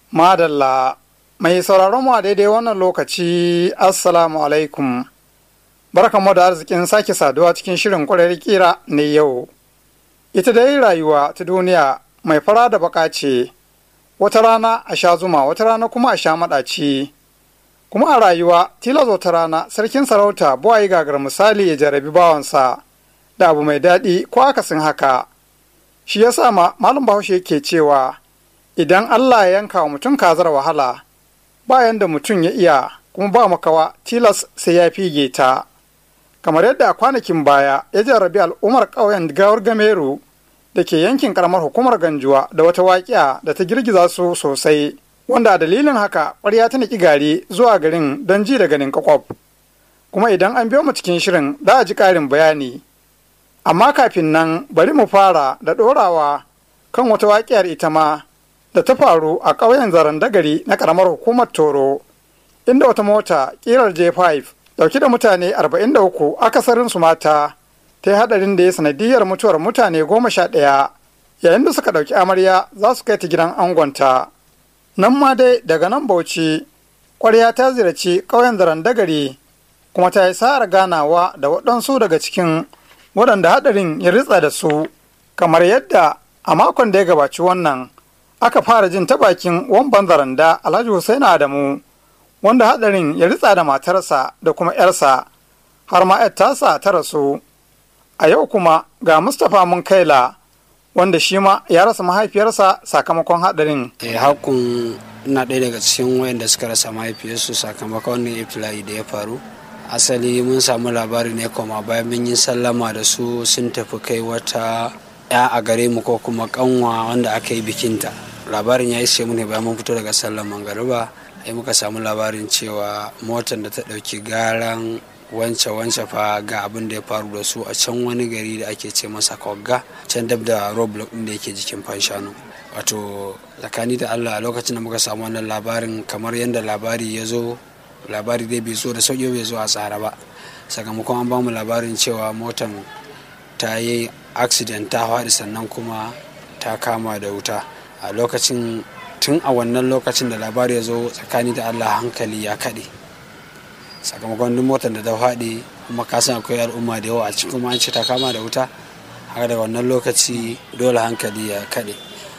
Madalla, mai sauraron mu a daidai wannan lokaci, Assalamu alaikum. Barkanmu da arzikin sake saduwa cikin shirin kwarar kira ne yau. Ita dai rayuwa ta duniya mai fara da baka ce, wata rana a sha zuma, wata rana kuma a sha maɗaci. Kuma a rayuwa, tilas wata rana, sarkin sarauta buwayi gagar misali ya jarabi bawansa da abu mai daɗi ko akasin haka. Shi ya sa ma Malam Bahaushe ke cewa, idan Allah ya yanka wa mutum kazar wahala bayan da mutum ya iya kuma ba makawa tilas sai ya fige ta kamar yadda a kwanakin baya ya jarrabi al'ummar ƙauyen gawar gameru da ke yankin karamar hukumar ganjuwa da wata waƙiya da ta girgiza su sosai wanda a dalilin haka ƙwarya ta niki gari zuwa garin don ji da ganin kakwaf kuma idan an biyo mu cikin shirin za a ji ƙarin bayani amma kafin nan bari mu fara da ɗorawa kan wata waƙiyar ita ma da ta faru a ƙauyen zarandagari na ƙaramar hukumar toro inda wata mota ƙirar j5 ɗauki da mutane 43 akasarin su mata ta yi haɗarin da ya sanadiyar mutuwar mutane goma sha ɗaya yayin da suka ɗauki amarya za su kai ta gidan angonta nan ma dai daga nan bauchi ƙwarya ta ziyarci ƙauyen zarandagari kuma ta yi sa'ar ganawa da waɗansu daga cikin waɗanda haɗarin ya ritsa da su kamar yadda a makon da ya gabaci wannan aka fara jin ta bakin wamban zaranda alhaji Hussein Adamu wanda hadarin ya ritsa da matarsa da kuma yarsa har ma yar tasa ta rasu a yau kuma ga Mustapha Munkaila wanda shi ma ya rasa mahaifiyarsa sakamakon hadarin eh hakun na ɗaya daga cikin wayanda suka rasa mahaifiyarsu sakamakon wannan iftila'i da ya faru asali mun samu labari ne kuma bayan mun yi sallama da su sun tafi kai wata ya a gare mu ko kuma kanwa wanda aka yi bikinta labarin ya ishe mu ne bayan mun fito daga sallar mangariba ai muka samu labarin cewa motar da ta ɗauki garan wance wance fa ga abin da ya faru da su a can wani gari da ake ce masa kogga can dab da roadblock ɗin da yake jikin fanshanu wato tsakani da allah a lokacin da muka samu wannan labarin kamar yadda labari ya zo labari dai bai zo da sauƙi bai zo a tsara ba sakamakon an bamu labarin cewa motan ta yi accident ta faɗi sannan kuma ta kama da wuta a lokacin tun a wannan lokacin da labari ya zo tsakani da allah hankali ya kaɗe sakamakon duk motar da ta faɗi kuma kasan akwai al'umma da yawa a cikin kuma an ce ta kama da wuta haka daga wannan lokaci dole hankali ya kaɗe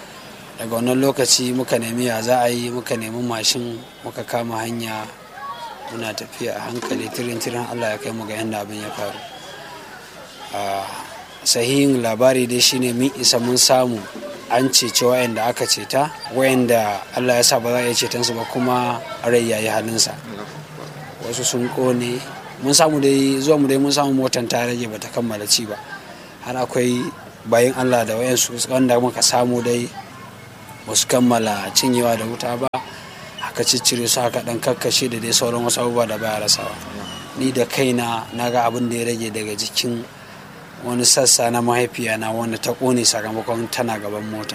daga wannan lokaci muka nemi ya za a yi muka nemi mashin muka kama hanya muna tafiya a hankali tirin tirin allah ya kai mu ga yadda abin ya faru sahihin labari dai shine mun isa mun samu an cece wayanda aka ceta wayanda allah ya sa ba za a iya cetonsu ba kuma rai ya yi halinsa wasu sun kone mun samu dai zuwa mu dai mun samu motan ta rage bata kammala ci ba har akwai bayan allah da wayansu wanda muka samu dai ba su kammala cinyewa da wuta ba haka ciccire su haka dan kakkashe da dai sauran wasu abubuwa da baya rasawa ni da kaina na ga abin da ya rage daga jikin wani sassa na mahaifiya na wanda ta kone sakamakon tana gaban mota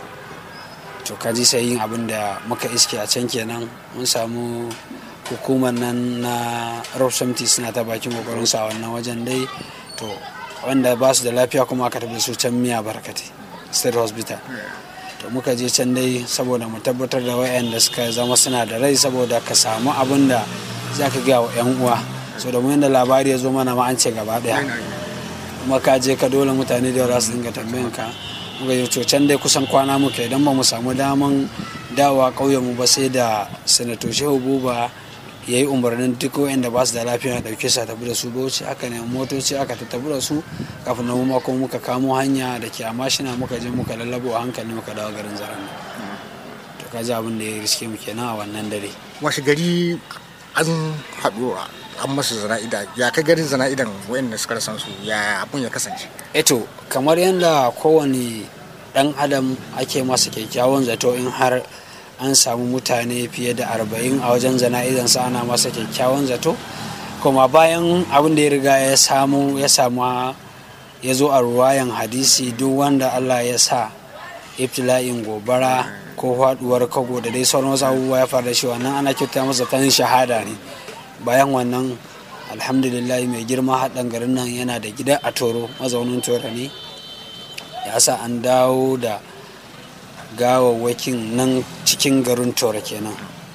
to kaji sai yin abin da muka iske a can kenan mun samu hukumar nan na rofsamti suna ta bakin kokarin sa wannan wajen dai to wanda ba su da lafiya kuma aka tafi su can miya barkate state hospital to muka je can dai saboda mu tabbatar da wayanda suka zama suna da rai saboda ka samu abin da za ka gaya wa 'yan uwa so da mu yadda labari ya zo mana ma an ce gaba daya kuma ka je ka dole mutane da yawa su dinga tambayan ka muka yi can dai kusan kwana muka idan ba mu samu daman dawa ƙauyen mu ba sai da sanato shehu buba ya yi umarnin duk wanda ba su da lafiya na ɗauke su a tafi da su bauchi aka ne motoci aka tafi da su kafin na mu kuma muka kamo hanya da ke a mashina muka je muka lallabo a hankali muka dawo garin zaran to ka ji abin da ya riske mu kenan a wannan dare washe gari an haɗu an masa zana'ida ya kai garin zana'idan wayanda suka rasan su ya abun ya kasance eto kamar yadda kowane dan adam ake masa kyakkyawan zato in har an samu mutane fiye da arba'in a wajen zana'izan sa ana masa kyakkyawan zato kuma bayan abin da ya riga ya samu ya samu ya zo a ruwayan hadisi duk wanda allah ya sa ibtila'in gobara ko faduwar kago da dai sauran wasu abubuwa ya faru da shi wannan ana kyauta masa ta shahada ne bayan wannan alhamdulillah mai girma haɗin garin nan yana da gida a toro mazaunin toro ne ya sa an dawo da gawawwakin nan cikin garin tora kenan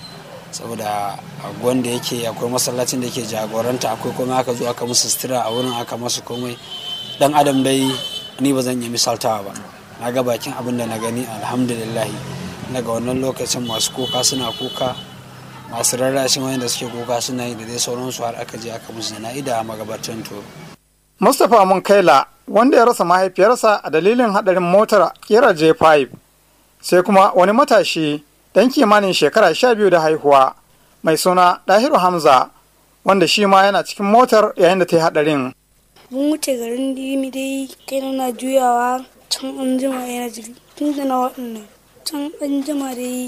saboda wanda yake akwai masallacin da yake jagoranta akwai kuma aka zo aka musu sutura a wurin aka masu komai dan adam dai ni ba zan yi misaltawa ba na ga bakin abin da na gani alhamdulillahi daga wannan lokacin masu kuka suna kuka masu rarrashin wanda suke kuka suna yi da dai sauransu har aka je aka musu jana'ida a magabatan toro mustapha mun kaila wanda ya rasa mahaifiyarsa a dalilin hadarin motar kera j5 sai kuma wani matashi dan kimanin shekara sha biyu da haihuwa mai suna dahiru hamza wanda shi ma yana cikin motar yayin da ta yi hadarin mun wuce garin dimi dai kai na juyawa can an jima yana jiri tun da na waɗannan can an jima dai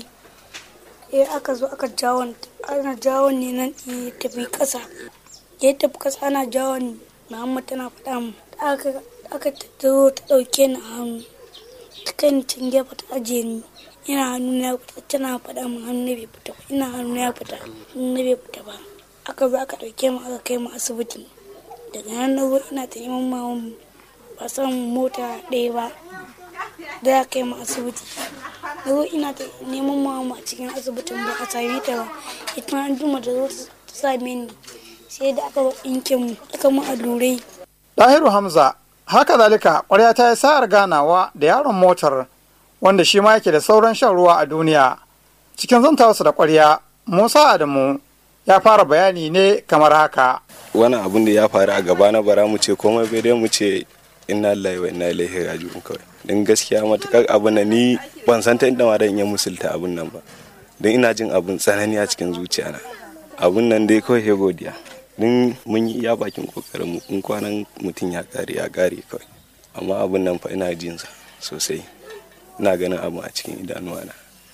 ya aka zo aka jawon ana jawon ne nan ya tafi ƙasa ya tafi ƙasa ana jawon muhammad tana faɗa mu aka aka zo ta ɗauke ni a hannu ta kai ni can gefe ta ajiye ni ina hannu na fita tana faɗa mu hannu na bai fita ba ina hannu na fita hannu na bai fita ba aka zo aka ɗauke mu aka kai mu asibiti daga nan na zo ina ta neman mawan ba san mota ɗaya ba da ya kai mu asibiti na zo ina ta neman mawan a cikin asibitin ba a same ta ba ita an juma da zo ta same ni sai da aka ɗinke mu aka mu allurai dahiru hamza haka zalika ƙwarya ta yi sa'ar ganawa da yaron motar wanda shi ma yake da sauran shan ruwa a duniya cikin zantawarsa da ƙwarya musa adamu ya fara bayani ne kamar haka wani abun da ya faru a gaba na bara mu ce komai bai dai mu ce inna lillahi wa inna ilaihi raji'un kawai don gaskiya matukar abun na ni ban san ta inda ma dan iya musulta abun nan ba don ina jin abun tsanani a cikin zuciya na abun nan dai kawai ya godiya don mun yi iya bakin kokarin mu in kwanan mutum ya kare ya kare kawai amma abun nan fa ina jin sa sosai ina ganin abu a cikin idanuwa na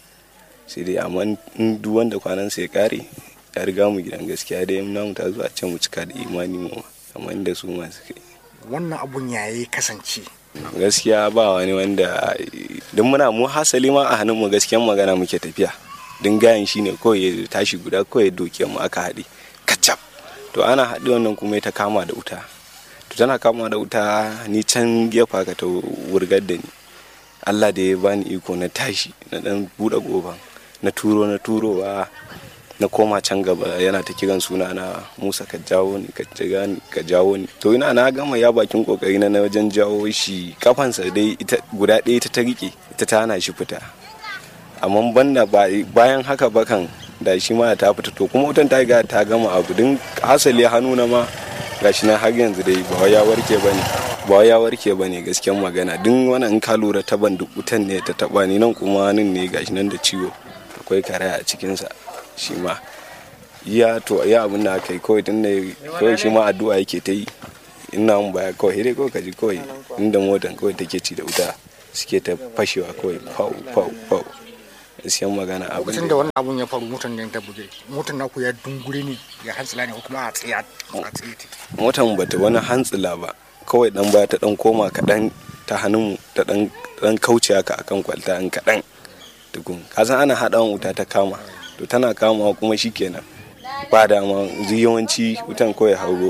sai dai amma in duk wanda kwanan sai ya kare ya riga mu gidan gaskiya dai namu ta zuwa can mu cika da imani mu kamar inda su masu kai wannan abun ya yi kasance gaskiya ba wani wanda don muna mu hasali ma a hannun mu gaskiyan magana muke tafiya don gayan shi ne kawai ya tashi guda kawai doke mu aka haɗe kacap to ana haɗe wannan kuma ta kama da wuta to tana kama da wuta ni can gefa ka ta wurgar da ni Allah da ya bani iko na tashi na dan buɗe goban na turo na turowa na koma can gaba yana ta kiran suna na musa ka jawo ni ka ni ka jawo ni to ina na gama ya bakin kokari na wajen jawo shi kafansa dai ita guda ɗaya ita ta rike ita ta hana shi fita amma banda bayan haka bakan da shi ma ta fita to kuma wutan ta riga ta gama abu din hasali hannu na ma gashi na har yanzu dai ba ya warke bane ba ya warke bane gaskiyan magana din wannan in ka lura ta ban duk wutan ne ta taba ni nan kuma nan ne gashi nan da ciwo akwai karaya a cikinsa shi ma ya to ya abin da aka yi kawai tun da kawai shi ma addu'a yake ta yi ina mun baya kawai dai kawai kaji kawai inda motan kawai take ci da wuta suke ta fashewa kawai fau fau fau gaskiyan magana abin lokacin da wannan abun ya faru motan da ta buge motan naku ya dungure ne ya hantsila ne ko kuma a tsaye a tsaye motan bata wani hantsila ba kawai dan baya ta dan koma kaɗan ta hannun ta dan dan kauce haka akan kwalta an kaɗan tukun kasan ana haɗawan wuta ta kama to tana kama kuma shikenan ba dama yawanci wutan kawai hauro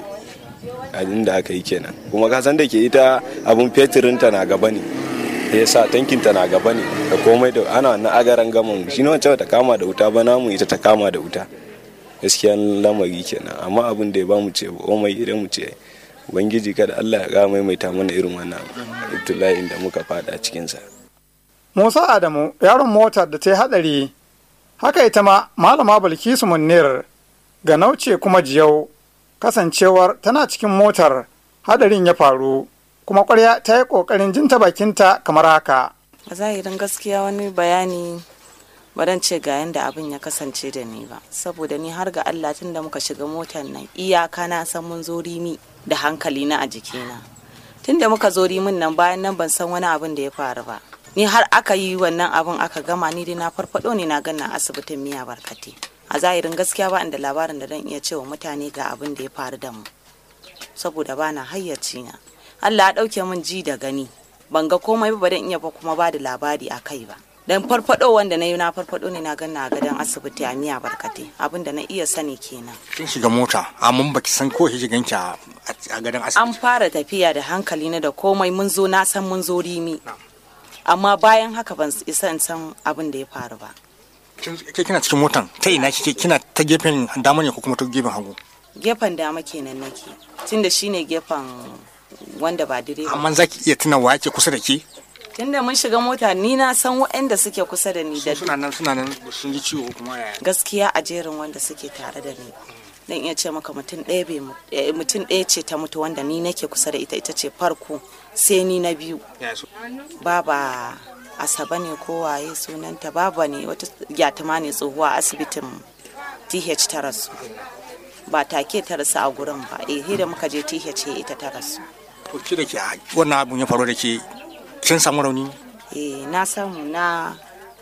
a inda aka yi kenan kuma kasan da ke ita abun fetirin ta na gaba ne ya sa tankin ta na gaba ne da komai da ana na agaran gaman shi ne wancan ta kama da wuta ba namu ita ta kama da wuta gaskiya lamari kenan amma abin da ya ba mu ce komai idan mu ce ubangiji kada Allah ya ga maimaita mana irin wannan ibtila'in da muka fada cikinsa. Musa Adamu yaron motar da ta yi hadari haka ita ma malama Bilkisu Munnir ga nauce kuma jiyau kasancewar tana cikin motar hadarin ya faru kuma kwarya ta yi kokarin jinta bakinta kamar haka. A zahirin gaskiya wani bayani baran ce ga yadda abin ya kasance da ni ba saboda ni har ga Allah tun da muka shiga motar nan iyaka na san mun zo rimi da hankali na a jikina tun da muka zo rimin nan bayan nan ban san wani abin da ya faru ba ni har aka yi wannan abin aka gama ni dai na farfado ne na ganna asibitin miya barkate a zahirin gaskiya ba da labarin da dan iya cewa mutane ga abin da ya faru da mu saboda ba na hayyaci na Allah ya dauke min ji da gani ban ga komai ba dan iya ba kuma ba da labari a kai ba dan farfado wanda na yi na farfado ne na ganna a gadon asibiti a miya barkate abin da na iya sani kenan kin shiga mota amma baki san ko shigan ki a gadon asibiti an fara tafiya da hankali na da komai mun zo na san mun zo rimi amma bayan haka ban isa in san abin da ya faru ba ke kina cikin motan ta ina kike kina ta gefen dama ne ko kuma ta gefen hagu gefen dama kenan nake tunda shine gefen wanda ba direba amma za ki iya tuna wa yake kusa da ke tunda mun shiga mota ni na san waɗanda suke kusa da ni da suna nan suna nan sun ji ciwo kuma yaya gaskiya a jerin wanda suke tare da ni dan iya ce maka mutum ɗaya bai mu- eh, mutum ɗaya ce ta mutu wanda ni nake kusa da ita ita ce farko sai ni na biyu yaya su baba asaba ne ko waye sunanta baba ne wata gyatuma ne tsohuwa a asibitin th ta rasu ba take ta rasu a gurin ba eh da muka je th ita ta rasu to ke da ke a wannan abun ya faru da ke kin samu rauni eh na samu na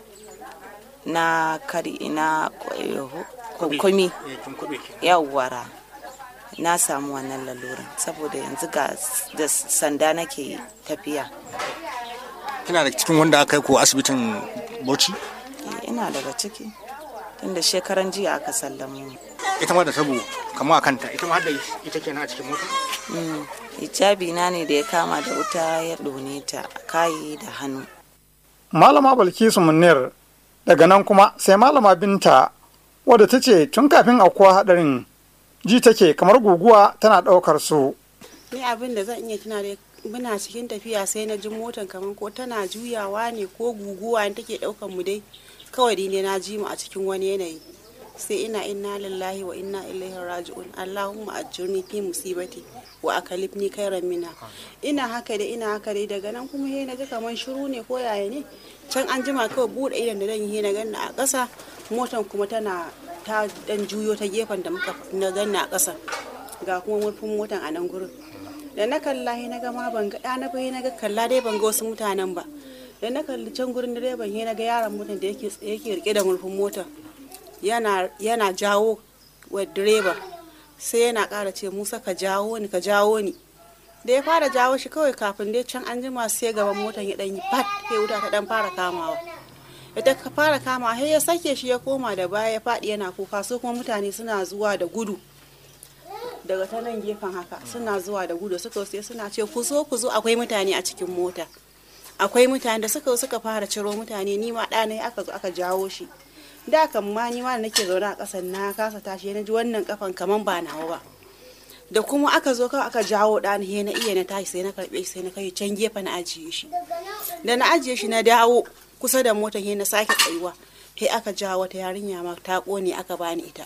na kari na kwakwami eh kin kube ke yawwara na samu wannan lalurin saboda yanzu ga da sanda nake tafiya kina da cikin wanda aka yi ko asibitin Bauchi Eh, ina daga ciki tunda shekaran jiya aka sallamu ita ma da tabo kamar a kanta ita ma har da ita kenan a cikin mota Mm, hijabi na ne da ya kama da wuta ya ɗone ta kayi da hannu malama balkisu munir daga nan kuma sai malama binta wadda ta ce tun kafin aukuwa hadarin ji take kamar guguwa tana ɗaukar su ni abin da zan iya tuna da muna cikin tafiya sai na ji motan kamar ko tana juyawa ne ko guguwa ne take daukan mu dai kawai dai ne na ji mu a cikin wani yanayi sai ina inna lillahi wa inna ilaihi raji'un allahumma ajirni fi musibati wa akalifni khairan minha ina haka dai ina haka dai daga nan kuma he naga kaman shiru ne ko yaya ne can an jima kawai bude idan da dan yi na ganna a ƙasa motan kuma tana ta dan juyo ta gefen da muka na ganna a ƙasa ga kuma murfin motan a nan gurin da na kalla he na ga ma ban ga ɗana ba he na ga kalla dai ban ga wasu mutanen ba da na kalli can gurin direban he na ga yaron motan da yake yake rike da murfin motan yana yana jawo wa direba sai yana ƙara ce musa ka jawo ni ka jawo ni da ya fara jawo shi kawai kafin dai can an jima sai gaban motan ya ɗan yi pat sai wuta ta ɗan fara kamawa ita ka fara kama sai ya sake shi ya koma da baya ya faɗi yana kuka su kuma mutane suna zuwa da gudu daga ta nan gefen haka suna zuwa da gudu suka sai suna ce ku zo ku zo akwai mutane a cikin mota akwai mutane da suka suka fara ciro mutane ni ma ɗana aka zo aka jawo shi da kan ma ni ma da nake zaune a ƙasan na kasa tashi na ji wannan kafan kaman ba nawa ba da kuma aka zo kawai aka jawo ɗana he na iya na tashi sai na karɓe shi sai na kai can gefe na ajiye shi da na ajiye shi na dawo kusa da motar he na sake tsayuwa he aka jawo wata yarinya ma ta ƙone aka bani ita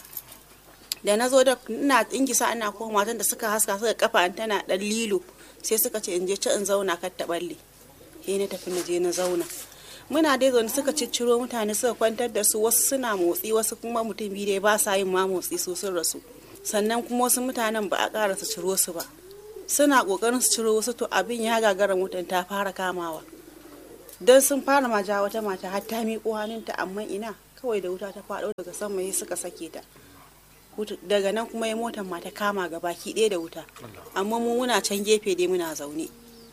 da na zo da ina ingisa ana koma matan da suka haska suka kafa an tana dan lilo sai suka ce in je ci in zauna kar ta balle he na tafi na je na zauna muna dai zaune suka cicciro mutane suka kwantar da su wasu suna motsi wasu kuma mutum biyu dai ba sa yin ma motsi su sun rasu sannan kuma wasu mutanen ba a ƙara su ciro su ba suna ƙoƙarin su ciro wasu to abin ya gagara mutum ta fara kamawa don sun fara ma ja wata mata har ta miƙo hannunta amma ina kawai da wuta ta faɗo daga sama sai suka sake ta Wuta- daga nan kuma ya motar ma ta kama ga baki ɗaya da wuta amma mu muna can gefe dai muna zaune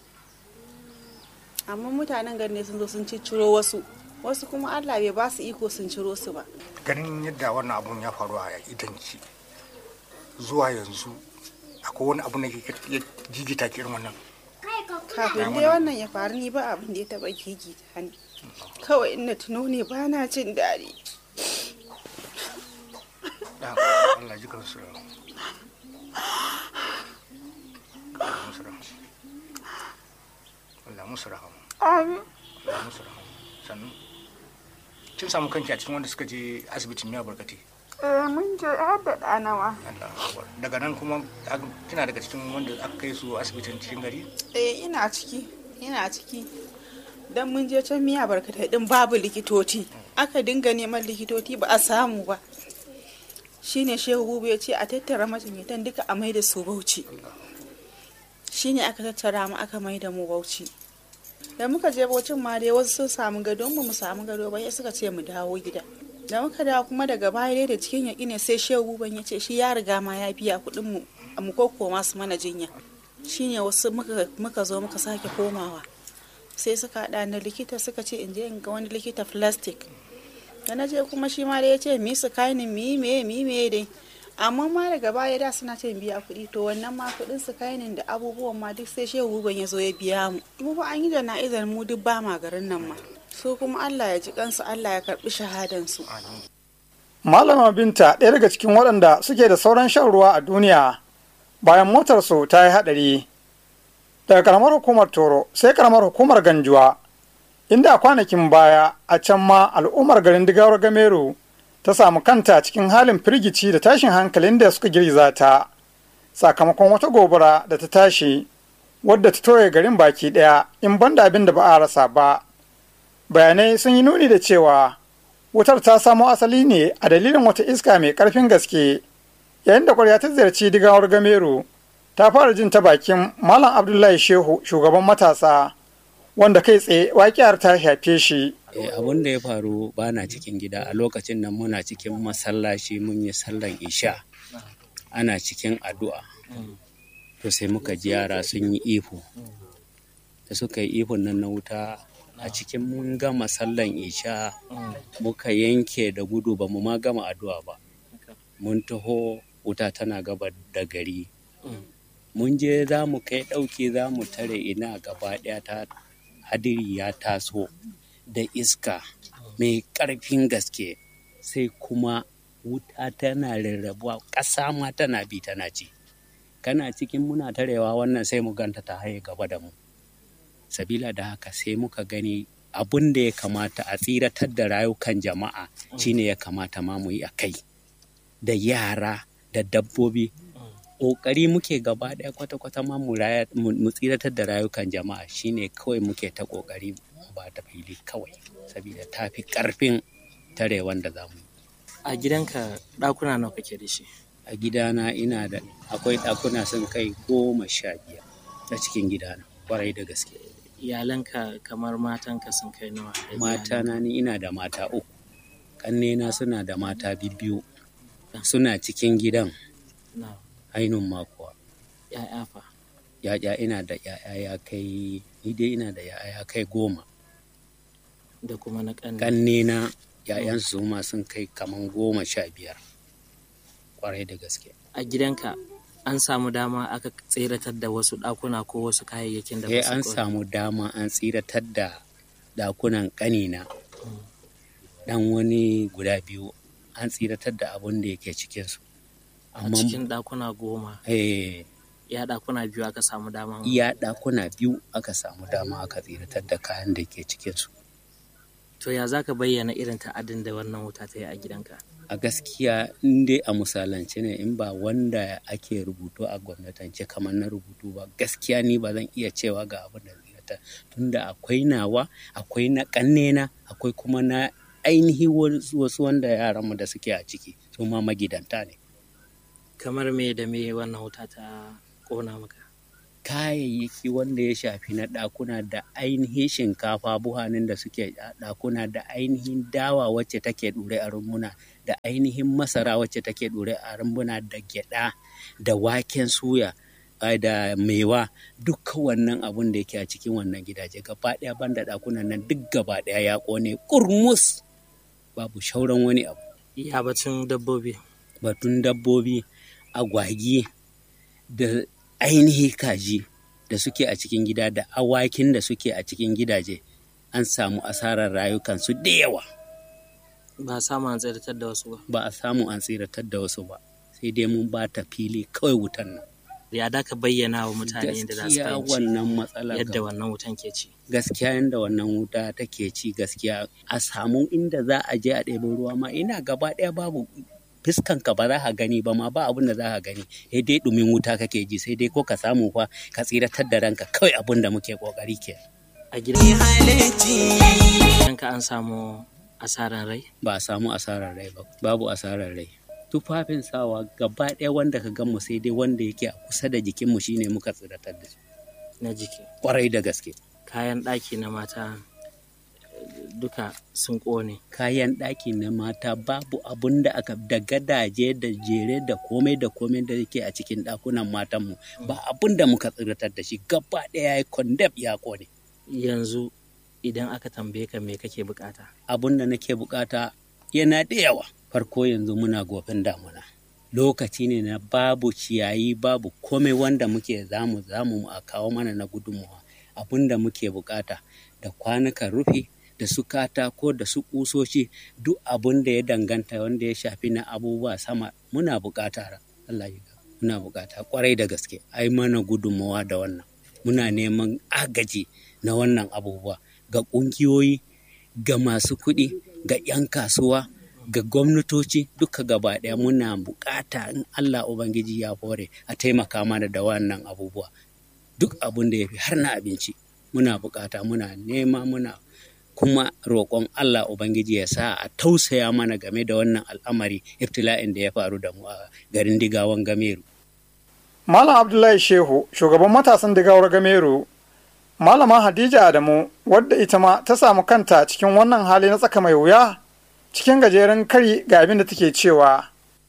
amma mutanen gari ne sun zo sun cicciro wasu wasu kuma allah bai ba su iko sun ciro su ba ganin yadda wannan abun ya faru a idanki zuwa yanzu akwai wani abu da ke ya jigita ki irin wannan kafin dai wannan ya faru ni ba abin da ya taɓa gigita ni kawai ina tuno ne ba na jin daɗi da Allah ji kansu Allah musu rahama Allah musu rahama Allah musu rahama sannan kin samu kanki a cikin wanda suka je asibitin miya barkati Eh, mun je har da ɗanawa. Allah akbar. daga nan kuma ag- kina daga cikin wanda aka kai su asibitin cikin gari eh ina ciki ina ciki dan mun je can miya barkatai din babu likitoci aka dinga neman likitoci ba a samu ba shine shehu bubu ya ce a tattara majinyatan duka a mai da su bauchi shine aka tattara mu aka mai da mu bauchi da muka je bauchin ma dai wasu sun samu gado mu mu samu gado ba sai suka ce mu dawo gida da muka dawo kuma daga baya dai da cikin yaƙi ne sai shehu buban ya ce shi ya riga ma ya biya kuɗin mu mu kokkoma su mana jinya shine wasu muka, muka zo muka sake komawa sai suka haɗa da likita suka ce in je in ga wani likita plastic da na je kuma shi ma da ya ce mi su kainin mi me mi me dai amma ma daga baya da suna ce biya kuɗi to wannan ma kuɗin su kainin da abubuwan ma duk sai shehu buban ya zo ya biya mu mu ba an yi jana'izar mu duk ba ma garin nan ma so kuma Allah ya ji kansu Allah ya karbi shahadan su Malama Binta ɗaya daga cikin waɗanda suke da sauran shan ruwa a duniya bayan motarsu ta yi haɗari. Daga karamar hukumar Toro sai karamar hukumar Ganjuwa, inda a kwanakin baya a can ma al'ummar garin Digawar Gameru ta samu kanta cikin halin firgici da tashin hankalin da suka girgiza ta sakamakon wata gobara da ta tashi wadda ta toye garin baki ɗaya in banda abin da ba a rasa ba. Bayanai sun yi nuni da cewa wutar ta samo asali ne a dalilin wata iska mai ƙarfin gaske yayin da kwarya ta ziyarci digawar gameru ta fara jin ta bakin malam abdullahi shehu shugaban matasa wanda kai tsaye waƙiyar ta shafe shi abin da ya faru bana cikin gida a lokacin nan muna cikin masallaci mun yi sallan isha ana cikin addu'a to sai muka ji yara sun yi ihu da suka yi ihun nan na wuta a cikin mun gama sallan isha muka yanke da gudu ba mu ma gama addu'a ba mun taho wuta tana gaba da gari mun je za mu kai ɗauki za mu tare ina gaba ɗaya ta hadiri ya taso da iska mai ƙarfin gaske sai kuma wuta tana rarrabuwa ƙasa ma tana bi tana ci kana cikin muna tarewa wannan sai mu ganta ta haye gaba da mu sabila da haka sai muka gani abun da ya kamata a tsiratar da rayukan jama'a shine ya kamata ma mu yi a kai da yara da dabbobi ƙoƙari muke gaba ɗaya kwata-kwata ma mu tsiratar da rayukan jama'a shine kawai muke ta ƙoƙari ba ta fili kawai saboda ta fi ƙarfin tare wanda za mu a gidanka ɗakuna nawa kake da shi a gidana ina da akwai ɗakuna sun kai goma sha biyar a cikin gidana kwarai da gaske iyalanka kamar matanka sun kai nawa mata na ni ina da mata uku ƙannena suna da mata biyu suna cikin gidan ainun makuwa ya'ya fa ya'ya ina da ya'ya ya kai ni dai ina da ya'ya ya kai goma da kuma na ƙanne ƙannena ya'yan su ma sun kai kaman goma sha biyar kwarai da gaske a gidanka an samu dama aka tseratar da wasu ɗakuna ko wasu kayayyakin da eh an samu dama an tsiratar da ɗakunan ƙanina ɗan wani guda biyu an tsiratar da abun da yake cikinsu a cikin ɗakuna goma eh ya ɗakuna biyu aka samu dama iya ɗakuna biyu aka samu dama aka tsiratar da kayan da ke cikinsu to ya za ka bayyana irin ta'adin da wannan wuta ta yi a gidanka a gaskiya in dai a misalance ne in ba wanda ake rubutu a gwamnatance kamar na rubutu ba gaskiya ni ba zan iya cewa ga abin da zai tunda akwai nawa akwai na kannena akwai kuma na ainihi wasu wanda yaranmu da suke a ciki su ma magidanta ne kamar me da me wannan wuta ta kona maka kayayyaki wanda ya shafi na ɗakuna da ainihin shinkafa buhanin da suke ɗakuna da ainihin dawa wacce take ɗure a rumbuna da ainihin masara wacce take ɗure a rumbuna da gyaɗa da waken suya da mewa duka wannan abun da yake a cikin wannan gidaje gaba ɗaya banda ɗakunan nan duk gaba ɗaya ya ƙone kurmus babu shauran wani abu ya batun dabbobi batun dabbobi agwagi da ainihi kaji da suke a cikin gida da awakin da suke a cikin gidaje an samu asarar rayukansu da yawa ba a samu an tsiratar da wasu ba ba a samu an tsiratar da wasu ba sai dai mun ba ta fili kawai wutan nan ya da ka bayyana wa mutane yadda za su fahimci wannan matsala yadda wannan wutan ke ci gaskiya yadda wannan wuta take ci gaskiya a samu inda za a je a ɗebo ruwa ma ina gaba ɗaya babu fiskanka ba za ka gani ba ma ba abin da za ka gani sai dai ɗumin wuta kake ji sai dai ko ka samu fa ka tsiratar da ranka kawai abin da muke kokari ke a gidan ka an samu asaran rai ba a samu asarar rai ba babu asarar rai tufafin sawa gaba ɗaya wanda ka gan mu sai dai wanda yake a kusa da jikinmu shine muka tsiratar da su na jiki kwarai da gaske kayan ɗaki na mata duka sun ƙone. Kayan ɗaki na mata babu abun da aka da gadaje da jere da komai da komai da yake a cikin ɗakunan matanmu ba abun da muka tsiratar da shi gaba ɗaya ya kondep ya ƙone. Yanzu idan aka tambaye ka me kake bukata? Abun da nake bukata yana da yawa. Farko yanzu muna gofin damuna. lokaci ne na babu ciyayi babu komai wanda muke zamu zamu a kawo mana na gudunmawa abin da muke bukata da kwanukan rufi da su katako da su kusoci duk abin da ya danganta wanda ya shafi na abubuwa sama muna bukata Allah ya muna bukata kwarai da gaske ai mana gudunmawa da wannan muna neman agaji na wannan abubuwa ga ƙungiyoyi ga masu kuɗi ga 'yan kasuwa ga gwamnatoci duka gaba ɗaya muna bukata in Allah Ubangiji ya hore a taimaka mana da wannan abubuwa duk abin da ya fi har na abinci muna bukata muna nema muna kuma roƙon Allah Ubangiji ya sa a tausaya mana game da wannan al'amari iftila'in da ya faru da mu a garin digawan gameru. Malam Abdullahi Shehu shugaban matasan digawar gameru Malama Hadija Adamu wadda ita ma ta samu kanta cikin wannan hali na tsaka mai wuya cikin gajeren kari ga abin da take cewa.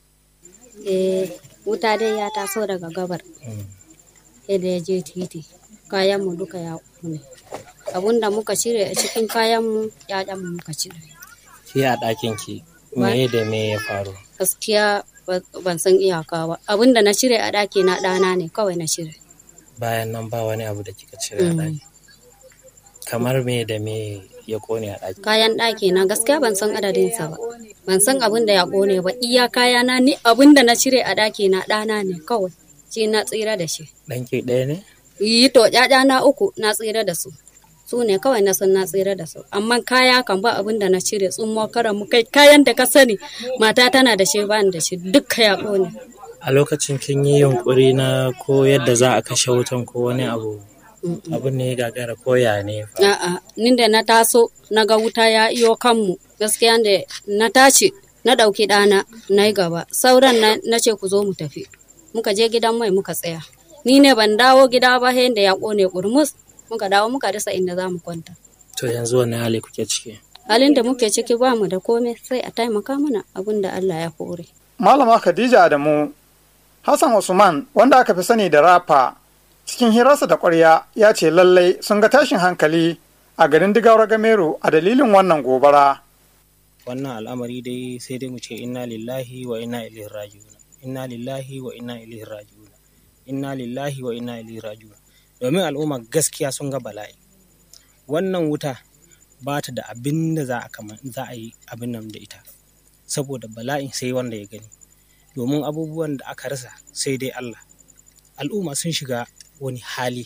Eh, wuta dai ya taso daga gabar. Yadda ya je titi, kayanmu duka ya kone. Abun da muka cire a cikin kayanmu, mu muka cire. Ki a ɗakin ki, me da me ya faru? Gaskiya ban san iyaka ba. Abun da na cire a ɗaki na ɗana ne kawai na cire. Bayan nan ba wani abu da kika cire a ɗaki. Kamar me da me ya kone a ɗaki? Kayan ɗaki na gaskiya ban san adadinsa ba. Ban san abin da ya kone ba. Iya kayana ni abin da na cire a ɗaki na ɗana ne kawai. Shi na tsira da shi. Ɗanki ɗaya ne? Yi to na uku na tsira da su. Su ne kawai na san na tsira da su. Amma kaya kan ba abin da na cire tsummo karan mu kai kayan da ka sani mata tana da shi ba da shi dukka ya kone. A lokacin kin yi yunkuri na ko yadda za a kashe wutan ko wani abu abin ne ya gagara ko ya ne A'a, ni da na taso na ga wuta ya iyo kanmu gaskiya da na tashi na ɗauki ɗana na yi gaba sauran na ce ku zo mu tafi muka je gidan mai muka tsaya ni ne ban dawo gida ba da ya ƙone ƙurmus muka dawo muka rasa inda za mu kwanta to yanzu wani hali kuke ciki halin da muke ciki ba mu da komai sai a taimaka mana abin da Allah ya hore Malama Khadija Adamu Hassan Usman wanda aka fi sani da rafa cikin hirarsa da ƙwarya ya ce lallai sun ga tashin hankali a garin digawar gameru a dalilin wannan gobara. wannan al'amari dai sai dai mu ce inna lillahi wa inna ilaihi raji'un inna lillahi wa inna ilaihi raji'un inna lillahi wa inna ilaihi raji'un domin al'umma gaskiya sun ga bala'i wannan wuta ba ta da abin da za a kama za a yi abin nan da ita saboda bala'in sai wanda ya gani domin abubuwan da aka rasa sai dai Allah al'umma sun shiga wani hali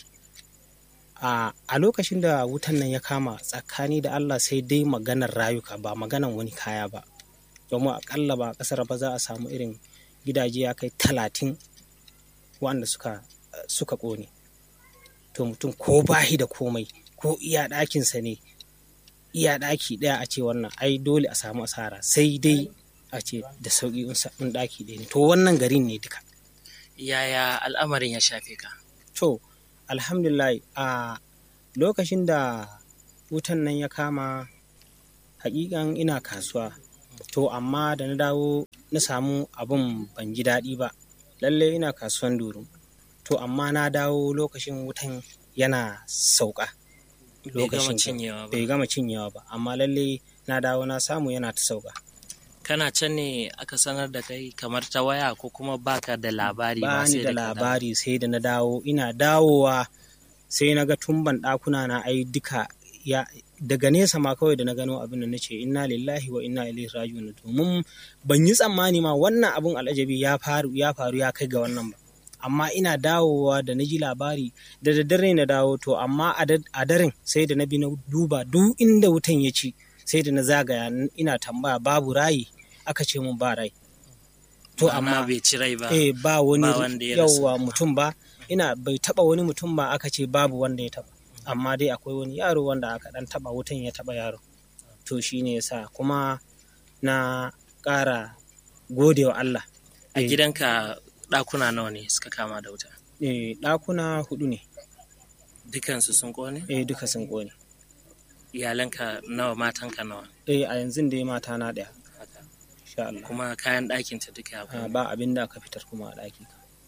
a lokacin da wutan nan ya kama tsakani da Allah sai dai maganar rayuka ba maganar wani kaya ba domin akalla ba kasar ba za a samu irin gidaje ya kai talatin wanda suka suka ƙone to mutum ko bahi da komai ko iya ɗakinsa ne iya ɗaki ɗaya a ce wannan ai dole a samu asara sai dai a ce da sauƙi in ɗaki ɗaya ne to wannan garin ne duka yaya al'amarin ya shafe ka to alhamdulillah a lokacin da wutan nan ya kama hakikan ina kasuwa to amma da na dawo na samu abin ban ji daɗi ba lalle ina kasuwan duru to amma na dawo lokacin wutan yana sauka lokacin bai gama cinyewa ba amma lalle na dawo na samu yana ta sauka kana can ne aka sanar da kai kamar ta waya ko kuma baka da labari ba ni da labari sai da na dawo ina dawowa sai na ga tumban ɗakuna na ai duka ya daga nesa ma kawai da na gano abin da nace inna lillahi wa inna ilaihi raji'un domin ban yi tsammani ma wannan abun al'ajabi ya faru ya faru ya kai ga wannan ba amma ina dawowa da na ji labari da daddare na dawo to amma a daren sai da na bi na duba duk inda wutan ya ci sai da na zagaya ina tambaya babu rayi aka ce mun ba rai to amma bai ci rai ba eh ba wani yawa mutum ba ina bai taba wani mutum ba aka ce babu wanda ya taba amma dai akwai wani yaro wanda aka dan taba wutan ya taba yaro to shine yasa kuma na ƙara gode wa Allah a gidanka ɗakuna nawa ne suka kama da wuta eh ɗakuna hudu ne dukansu sun kone eh duka sun kone iyalanka nawa matanka nawa eh a yanzu dai mata na ɗaya insha Allah kuma kayan ɗakin ta duka ba abin da aka fitar kuma a ɗaki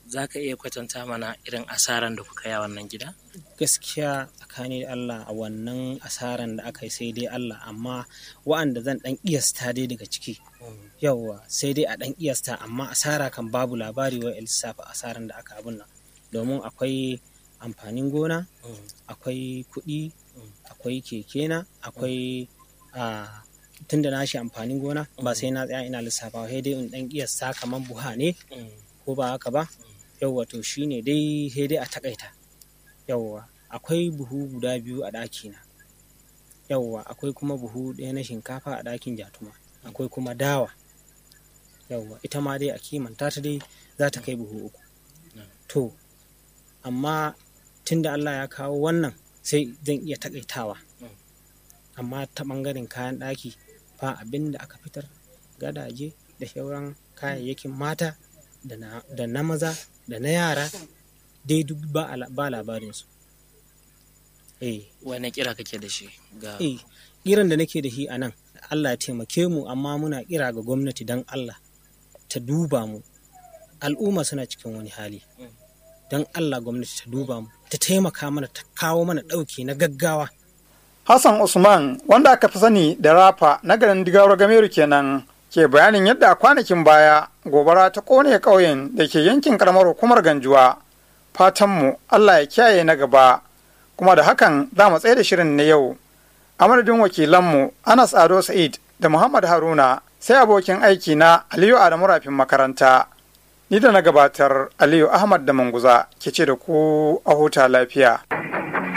za ka iya kwatanta mana irin asaran da kuka yi a wannan gida gaskiya tsakani da Allah a wannan asaran da aka yi sai dai Allah amma wa'anda zan dan iyasta dai daga ciki yawwa sai dai a dan iyasta amma asara kan babu labari wa lissafa asaran da aka abun nan domin akwai amfanin gona akwai kuɗi akwai kekena akwai a tun da na shi amfanin gona ba sai na tsaya ina lissafa sai dai in dan iyasta kamar buha ne ko ba haka ba yawwa to shine dai sai dai a takaita yawwa akwai buhu guda biyu a ɗakina yawwa akwai kuma buhu ɗaya na shinkafa a ɗakin jatuma akwai kuma dawa yawwa ita ma dai a kimanta ta dai za ta kai buhu uku to amma tunda Allah ya kawo wannan sai zan iya takaitawa amma ta ɓangaren kayan ɗaki ba abin da aka fitar gadaje da sauran kayayyakin mata da na maza da na yara dai duk ba labarinsu eh wani kira kake da shi ga eh kiran da nake da shi a nan Allah ya taimake mu amma muna kira ga gwamnati don Allah ta duba mu al'umma suna cikin wani hali don Allah gwamnati ta duba mu ta taimaka mana ta kawo mana ɗauki na gaggawa Hassan Usman wanda aka fi sani da rafa na garin Digawar Gameru kenan ke bayanin yadda a kwanakin baya gobara ta kone ƙauyen da ke yankin karamar hukumar Ganjuwa. Fatanmu Allah ya kiyaye na gaba kuma da hakan za mu tsaye da shirin na yau. A madadin wakilanmu Anas Ado Sa'id da Muhammad Haruna sai abokin aiki na Aliyu Adamu Rafin makaranta. Ni da na gabatar Aliyu Ahmad da Manguza ke ce da ku a huta lafiya.